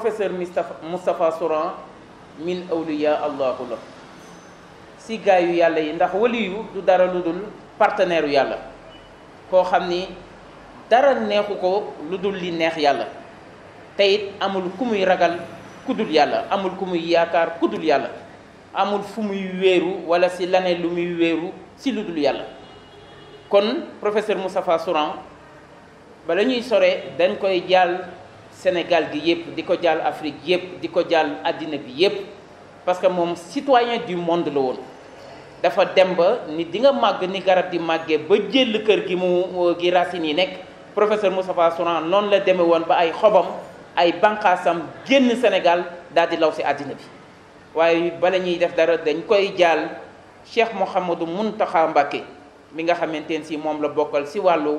professeur Moustapha Moustapha Souran min awliya allahu la si gaayu yàlla yi ndax waliyu du dara lu dul partenaire yàlla koo xam ni dara neexu ko lu dul li neex yàlla te it amul ku muy ragal ku dul yàlla amul ku muy yaakaar ku dul yàlla amul fu muy wéeru wala si laneen lu muy wéeru si lu dul yàlla kon professeur Moustapha Souran bala ñuy sore dañ koy jàll Sénégal gi yëpp di ko jàll Afrique yëpp di ko jàll àddina bi yëpp parce que moom citoyen du monde la woon dafa dem ba ni di nga màgg ni garab di màggee ba jël kër gi mu gi racines yi nekk professeur Moustapha Souran noonu la demee woon ba ay xobam ay bànqaasam génn Sénégal daal di law si àddina bi waaye bala ñuy def dara dañ koy jàll Cheikh Mouhamadou Mountakha Mbacké mi nga xamante ne si moom la bokkal si wàllu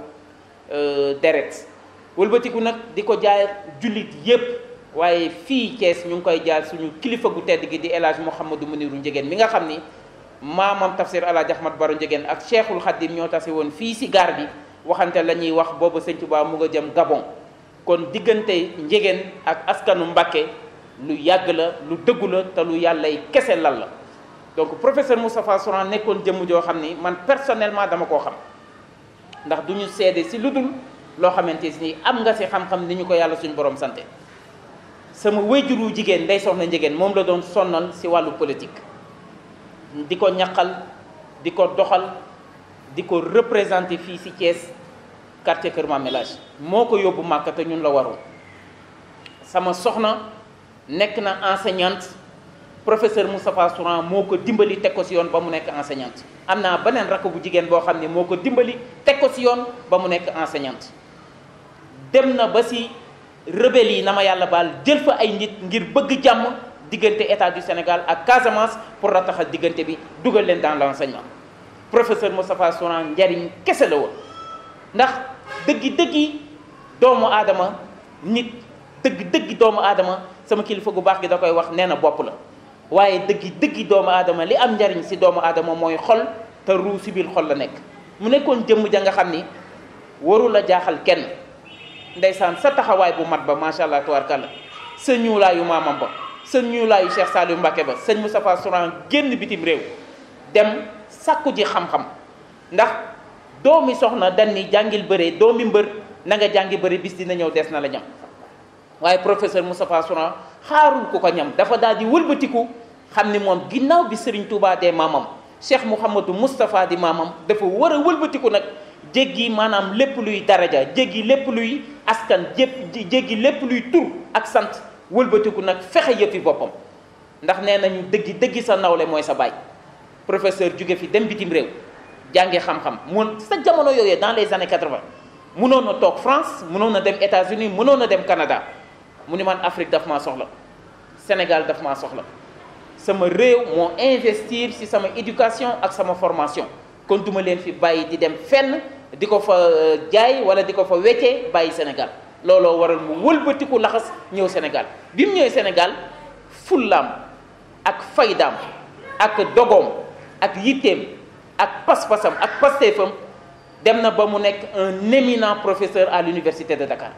deret wëlbatiku nag di ko jaay jullit yépp waaye fii Thiès ñu ngi koy jaal suñu kilifa gu tedd gi di El Hadj Mouhamadou Muniru Njegéen mi nga xam ni maamam tafsir Alaaji Ahmad Baro Njegéen ak Cheikhul Khadim ñoo tase woon fii si gaar bi waxante la ñuy wax boobu Sëñ Tuubaa mu nga jëm Gabon kon diggante Njegéen ak askanu Mbàkke lu yàgg la lu dëggu la te lu yàllay kese lal la donc professeur Moustapha Souran nekkoon jëmm joo xam ni man personnellement dama koo xam ndax du ñu seede si lu dul loo xamante ni am nga si xam-xam ni ñu ko yàlla suñu borom sante sama wéyjuru jigéen ndey soxna njigéen moom la doon sonnal si wàllu politique di ko ñaqal di ko doxal di ko représenté fii si Thiès quartier Kër Mamelage moo ko yóbbu Màkka te ñun la waroon sama soxna nekk na enseignante professeur Moustapha Souran moo ko dimbali teg ko si yoon ba mu nekk enseignante am naa beneen rakk bu jigéen boo xam ne moo ko dimbali teg ko si yoon ba mu nekk enseignante dem na ba si rebelle yi na ma yàlla baal jël fa ay nit ngir bëgg jàmm diggante état du Sénégal ak Casamance pour rataxal diggante bi dugal leen dans l'enseignement professeur Moustapha Souran njariñ kese la woon ndax dëggi dëggi doomu aadama nit dëgg dëggi doomu aadama sama kilifa gu baax gi da koy wax nee na bopp la waaye dëggi dëggi doomu aadama li am njariñ si doomu aadama mooy xol te ruu si biir xol la nekk mu nekkoon jëmm ja nga xam ni waru la jaaxal kenn ndeysaan sa taxawaay bu mat ba macha allah tubaarkàlla sa ñuulaayu maamam ba sa ñuulaayu Cheikh Saliou Mbacké ba sëñ Moustapha Souran génn bitim réew dem sàkku ji xam-xam ndax doomi soxna dañ ni jàngil bëre doomi mbër na nga jàngi bëre bis dina ñëw des na la ñam waaye professeur Moustapha Souran xaarul ku ko ñam dafa daal di wëlbatiku xam ni moom ginnaaw bi Serigne Touba dee maamam Cheikh Mouhamadou Moustapha di maamam dafa war a wëlbatiku nag jéggi maanaam lépp luy daraja jéggi lépp luy askan jépp jéggi lépp luy tur ak sant wëlbatiku nag fexe yëfi boppam ndax nee nañu dëggi dëggi sa nawle mooy sa baay professeur jóge fi dem bitim réew jànge xam-xam mun sa jamono yooyee dans les années 80 mënoon na toog France mënoon na dem États-Unis mënoon na dem Canada mu ni man Afrique daf maa soxla Sénégal daf maa soxla sama réew moo investir ci sama éducation ak sama formation kon duma leen fi bàyyi di dem fenn di ko fa jaay wala di ko fa weccee bàyyi Sénégal looloo waral mu wëlbatiku laxas ñëw Sénégal bi mu ñëwee Sénégal fullaam ak faydaam ak dogoom ak yitteem ak pas-pasam ak pasteefam dem na ba mu nekk un éminent professeur à l'université de Dakar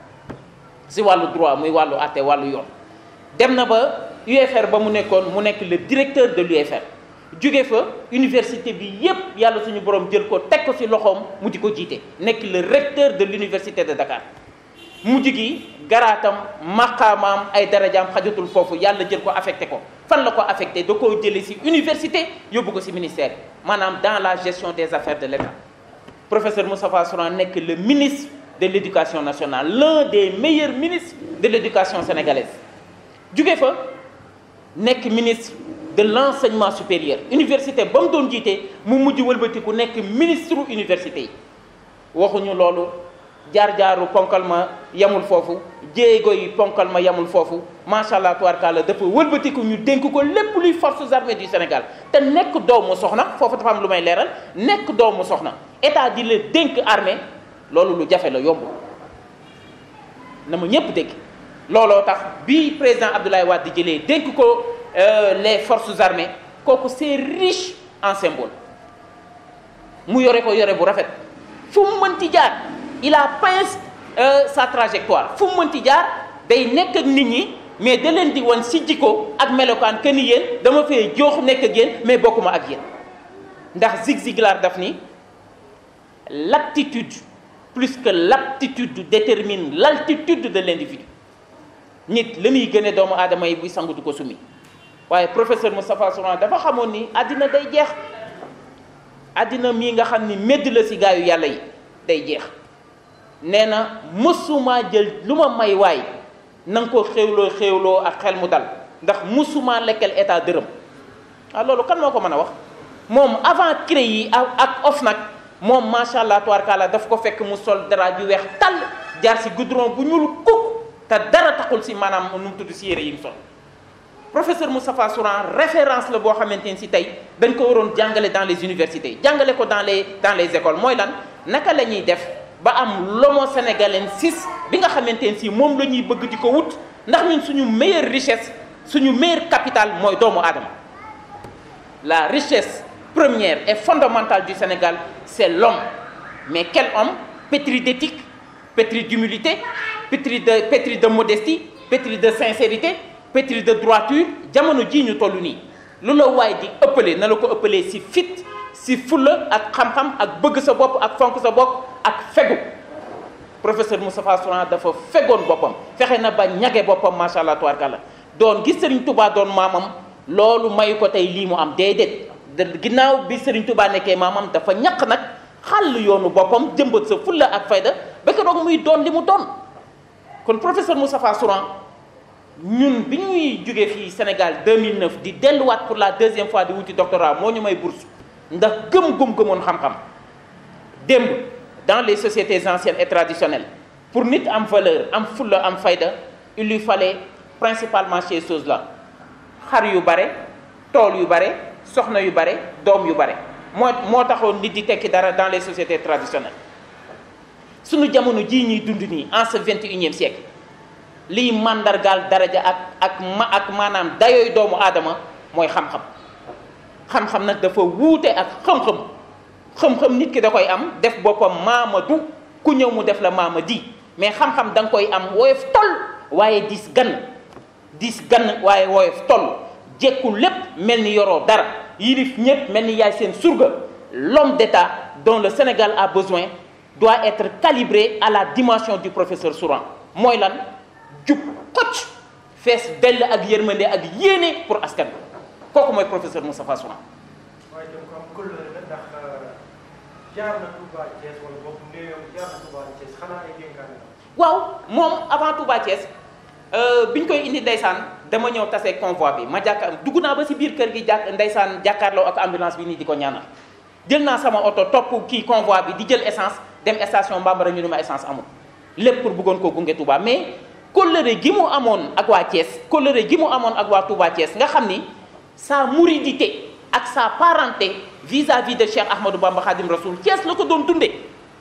si wàllu droit muy wàllu àtte wàllu yoon dem na ba UFR ba mu nekkoon mu nekk le directeur de l'UFR jóge fa université bi yépp yàlla suñu borom jël ko teg ko ci loxoom mu di ko jiite nekk le recteur de l'université de Dakar mujj gi garaatam maqaamaam ay darajaam xajatul foofu yàlla jël ko affecté ko fan la ko affecté da koo jëlee ci université yóbbu ko ci ministère maanaam dans la gestion des affaires de l'État professeur Moustapha Souran nekk le ministre de l'éducation nationale l'un des meilleurs ministres de l'éducation sénégalaise jóge fa nekk ministre de l'enseignement supérieur université ba mu doon jiite mu mujj wëlbatiku nekk ministre université yi waxuñu loolu jaar-jaaru ponkal ma yamul foofu jéego yi ponkal ma yamul foofu macha allah tubaarkàlla dafa wëlbatiku ñu dénk ko lépp luy forces armées du Sénégal te nekk doomu soxna foofu dafa am lu may leeral nekk doomu soxna état di la dénk armée loolu lu jafe la yomb na ma ñépp dégg looloo tax bi président Abdoulaye Wade di jëlee dénk ko les forces armées kooku c'est riche en symbole mu yore ko yore bu rafet fu mu mënti jaar il a pince sa trajectoire fu mu mënti jaar day nekk ak nit ñi mais da leen di wan si jikko ak melokaan que ni yéen dama fee joox nekk ak yéen mais bokkuma ak yéen ndax Zig Ziglar daf ni l'aptitude plus que l'aptitude détermine l'altitude de l'individu nit li muy gëne doomu aadama yi buy sangu du ko sumi waaye professeur Moustapha Souran dafa xamoon ni àddina day jeex àddina mii nga xam ni médd la si gaayu yàlla yi day jeex nee na mësuma jël lu ma may waay na nga ko xéwloo xéwloo ak xel mu dal ndax mësuma lekkal état dërëm ah loolu kan moo ko mën a wax moom avant CREI yi ak OFNAC moom macha allah tubaarkalla daf ko fekk mu sol dara ju weex tàll jaar si goudron bu ñuul kukk te dara taxul si maanaam nu mu tudd si yére yi mu sol professeur Moustapha Souran référence la boo xamante ni si tey dañ ko waroon jàngale dans les universités jàngale ko dans les dans les écoles mooy lan naka la ñuy def ba am l'homo sénégalensis bi nga xamante ne si moom la ñuy bëgg di ko wut ndax ñun suñu meilleure richesse suñu meilleur capital mooy doomu aadama la richesse première et fondamentale du Sénégal c'est l'homme mais quel homme pétri d'éthique pétri d'humilité pétri de pétri de modestie pétri de sincérité pétri de droiture jamono jii ñu toll nii lu la waay di ëppale na la ko ëppalee si fit si fulla ak xam-xam ak bëgg sa bopp ak fonk sa bopp ak fegu professeur Moustapha Souran dafa fegoon boppam fexe na ba ñage boppam macha allah tubaarkàlla doon gis Serigne Touba doon maamam loolu mayu ko tey lii mu am déedéet ginnaaw bi Serigne Touba nekkee maamam dafa ñaq nag xàll yoonu boppam jëmbat sa fulla ak fayda ba keroog muy doon li mu doon kon professeur Moustapha Souran ñun bi ñuy jógee fii Sénégal 2009 di delluwaat pour la deuxième fois di wuti doctorat moo ñu may bourse ndax gëm-gëm gëmoon xam-xam démb dans les sociétés anciennes et traditionnelles pour nit am valeur am fulla am fayda il lui fallait principalement ces choses-là xar yu bare tool yu bare soxna yu bare doom yu bare moo moo taxoon nit di tekki dara dans les sociétés traditionnelles suñu jamono jii ñuy dund nii en ce vingt et unième siècle liy màndargaal daraja ak ak ma ak maanaam dayooy doomu aadama mooy xam-xam xam-xam nag dafa wuute ak xam-xam xam-xam nit ki da koy am def boppam maamadu ku ñëw mu def la maamadi mais xam-xam da nga koy am woyof toll waaye dis gann dis gann waaye woyof toll jekku lépp mel ni yoroo dara yilif ñëpp mel ni yaay seen surga l'homme d'État dont le Sénégal a besoin doit être calibré à la dimension du professeur Souran mooy lan jub xocc fees dell ak yërmande ak yéene pour askan bi kooku mooy professeur Moustapha Souran waaye itam ko am kóllëre la ndax jaar na Touba Thiès wala boog néewam jaar na Touba Thiès xanaa ay dénkaane la. waaw moom avant Touba Thiès bi ñu koy indi ndeysaan dama ñëw tase convoi bi ma jàkkaar dugg naa ba si biir kër gi jàkk ndeysaan jàkkaarloo ak ambulance bi nii di ko ñaanal jël naa sama oto topp kii convoi bi di jël essence dem station Bambara ñu ne ma essence amul lépp pour bëggoon koo gunge Touba mais kóllëre gi mu amoon ak waa Thiès kóllëre gi mu amoon ak waa Touba Thiès nga xam ni sa mouridité ak sa parenté vis-à-vis de Cheikh Ahmadou Bamba Khadim Rasoul Thiès la ko doon dundee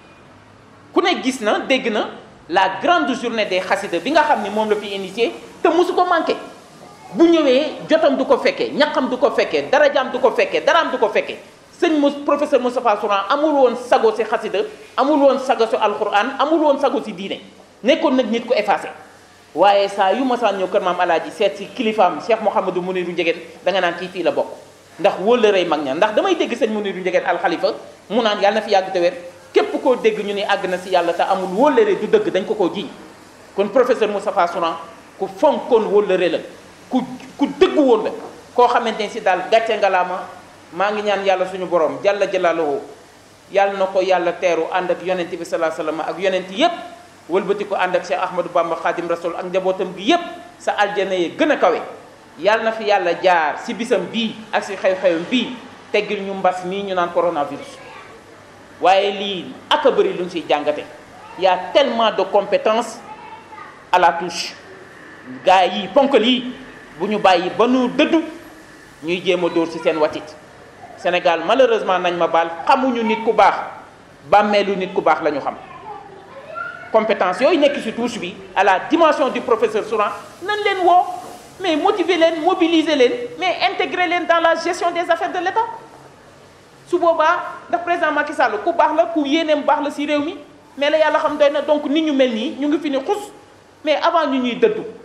ku ne gis na dégg na la grande journée des xasida bi nga xam ni moom la fi initié te mosu ko manqué bu ñëwee jotam du ko fekkee ñaqam du ko fekkee darajaam du ko fekkee daraam du ko fekkee sëñ Mous professeur Moustapha Souran amul woon sago si xasida amul woon sago si alquran amul woon sago si diine nekkoon nag nit ku effacé waaye saa yu masaan ñëw kër maam alaaji seet si kilifaam Cheikh Mouhamadou Mounirou Ndiéguène da nga naan kii fii la bokk ndax wóllërey mag ña ndax damay dégg sëñ Mounirou Ndiéguène alxalifa mu naan yàlla na fi yàgg te wér képp koo dégg ñu ni àgg na si yàlla te amul wóllëre du dëgg dañ ko koo jiiñ kon professeur Moustapha Souran ku fonkoon wóllëre la ku ku dëggu woon la koo xamante ni si daal gàcce ngalaama maa ngi ñaan yàlla suñu borom jalla jalaaluhu yàlla na ko yàlla teeru ànd ak yonent bi salaa sallam ak yonent yépp wëlbati ko ànd ak Cheikh Ahmadou Bamba Khadim Rasoul ak njabootam bi yépp sa aljana yi gën a kawe yàlla na fi yàlla jaar si bisam bii ak si xew-xewam bii teggil ñu mbas mii ñu naan coronavirus waaye lii ak a bëri lu ñu siy jàngate y a tellement de compétences à la touche gars yi ponkal yi bu ñu bàyyi ba nu dëddu ñuy jéem a dóor si seen watit Sénégal malheureusement nañ ma baal xamuñu nit ku baax bàmmeelu nit ku baax la ñu xam compétence yooyu nekk si touche bi à la dimension du professeur Souran nañ leen woo mais motiver leen mobiliser leen mais intégrer leen dans la gestion des affaires de l'État su boobaa ndax président Macky Sall ku baax la ku yéeneem baax la si réew mi mais la yàlla xam doy na donc nit ñu mel nii ñu ngi fi ni xus mais avant ñu ñuy dëddu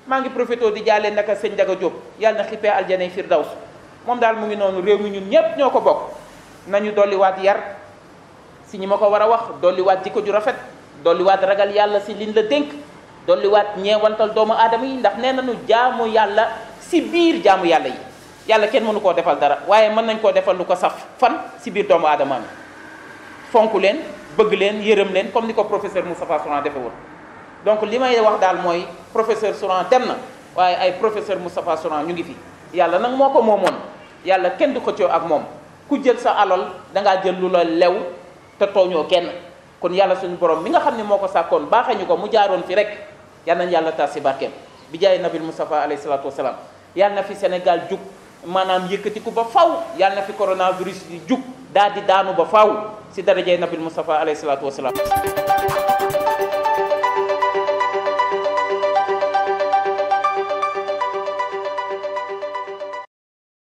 maa ngi profité di jaale naka sëñ Daga Diop yàlla na xippee aljanay firdaws moom daal mu ngi noonu réew mi ñun ñépp ñoo ko bokk nañu dolliwaat yar si ñi ma ko war a wax dolliwaat jikko ju rafet dolliwaat ragal yàlla si liñ la dénk dolliwaat ñeewantal doomu aadama yi ndax nee nañu jaamu yàlla si biir jaamu yàlla yi yàlla kenn mënu koo defal dara waaye mën nañ koo defal lu ko saf fan si biir doomu aadama mi fonk leen bëgg leen yërëm leen comme ni ko professeur Moustapha Souran defe woon donc li may wax daal mooy professeur Souran dem na waaye ay professeur Moustapha Souran ñu ngi fi yàlla nag moo ko moomoon yàlla kenn du xëccoo ak moom ku jël sa alal dangaa jël lu la lew te tooñoo kenn kon yàlla suñu borom mi nga xam ne moo ko sàkkoon baaxee ñu ko mu jaaroon fi rek yal nañ yàlla tas si barkeem bi jaay nabil Moustapha alayhi salaatu wasalaam yàlla na fi Sénégal jug maanaam yëkkatiku ba faw yàlla na fi coronavirus di jug daal di daanu ba faw si darajay nabil Moustapha alayhi salaatu wasalaam